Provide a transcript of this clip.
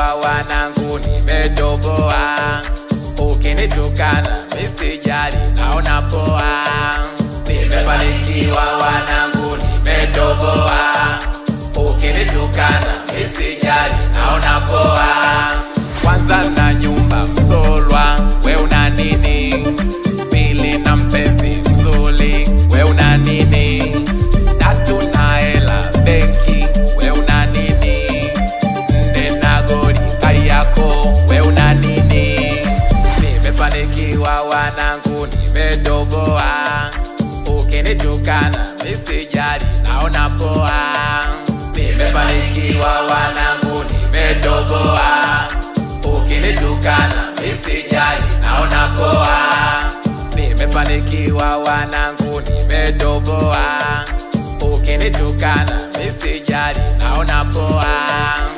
Nimefanikiwa wanangu, nimetoboa. Ukinitukana misijali, naona poa. Nimefanikiwa wanangu, nimetoboa. Ukinitukana misijali, naona poa. Kwanza na nyumba Msolwa, we una nini? Pili na mpenzi mzuri, we una nini? Tatu na hela benki, we una nini? Nne na goli Kariakoo, we una nini? Nimefanikiwa wanangu, nimetoboa. Ukinitukana misijali, naona poa. Nimefanikiwa wanangu, nimetoboa. Ukinitukana misijali, naona poa. Nimefanikiwa wanangu, nimetoboa. Ukinitukana misijali, naona poa.